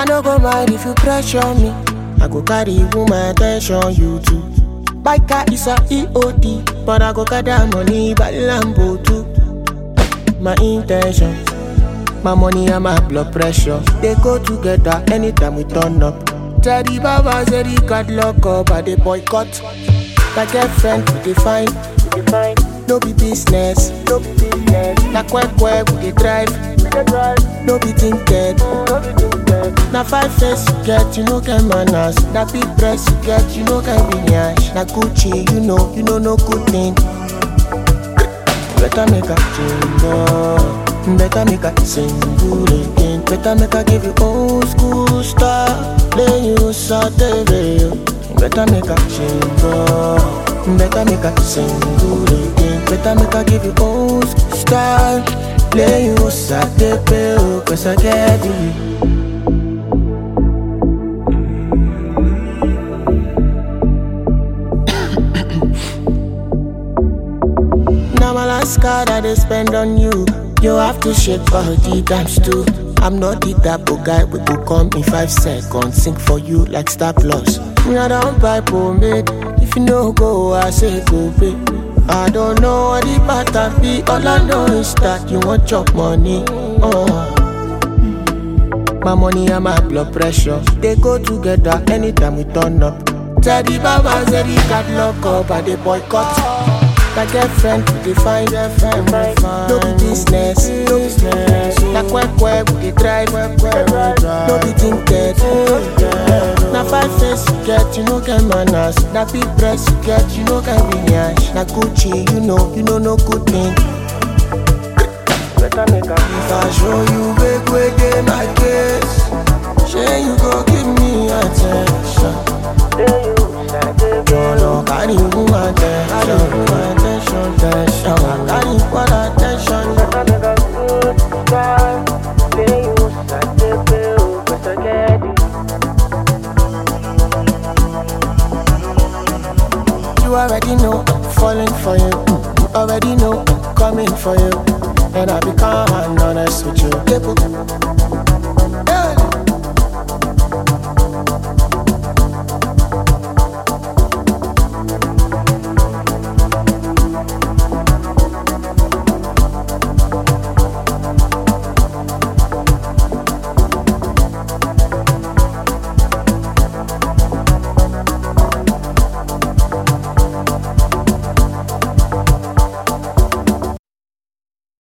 no go mind if you pressure me. I go carry woman attention, you too. Biker is a EOD, but I go gather money by Lambo too. My intention, my money and my blood pressure, they go together anytime we turn up. Teddy Baba said he got lock up, I they boycott. My girlfriend, we define, we define. No be business, no be business. Na quack quack, we dey drive, we dey drive. No be tinted, no be tinted. Na five face you get, you no get manners. Na big dress you get, you no get lineage. Na Gucci, you know, you know no good thing. Better make a change, oh. Better make a single again. Better make a give you old school style. Then you saute Better make a change, oh. Better make a single again. Better make a give you old school style. Play you saute Cause I get you. Now my last card I they spend on you. You have to shake body times two. I'm not the type of guy we go come in five seconds. Sing for you like Star Plus. Me I don't buy pomade. If you no go, I say go pay. I don't know what the pattern be. All I know is that you want chop money. Oh. My money and my blood pressure they go together anytime we turn up. Teddy Baba said he got lock up and they boycott. My girlfriend we define girlfriend we define. No be business, no business. Na quack quack we dey drive, no be tinted. Na five face you get, you no get manners. Na big dress you get, you no get lineage. Na Gucci, you know, you know no good thing. Better make a If I show you big way dey my case, shey you go give me attention. Jọ̀lọ̀ kárí woman attention, attention, attention. Kárí equal attention. You already know I'm falling for you. You already know I'm coming for you. And I've